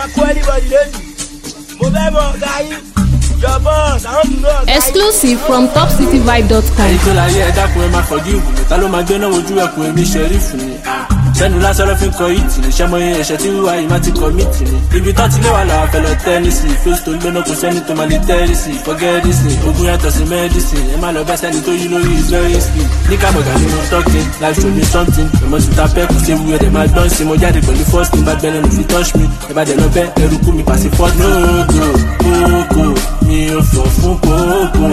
máa kó anybody lẹ́nu mo fẹ́ mọ ọ̀gá yín your boss àwọn tún náà ọ̀gá yín. exclusive from topcityvibe.com. ẹyin tó láyé ẹ dákun ẹ máa fọdí ìwù mi ta ló máa gbé náà wojú ẹkùn èmi ṣẹrífù ni sẹnu lásán ló fi ń kọ ìtì ní sẹmọ yẹn ẹṣẹ tí wíwá yìí má ti kọ mìtì ni ibi tó ti lé wà làwọn fẹlẹ tẹnísì fèsì tó ń gbéná kò sẹni tó máa lè tẹrísì fọgẹrísì ogun yàtọ̀ sí mẹdísì ẹ má lọ bá sẹni tó yí lórí very slim ní kábọ̀gà ni mo tọ́kì life show me something èmo ti ta pẹ́ kò sí ewu ẹ̀dẹ̀ máa gbọ́n sí mo jáde pẹ̀lú first thing bá gbẹ́lẹ́ ló fi touch me ẹ bá dẹ̀ lọ bẹ́ ẹrú kú mi pàṣẹ fọ́ no go go go mi ò fọ̀ fún kókó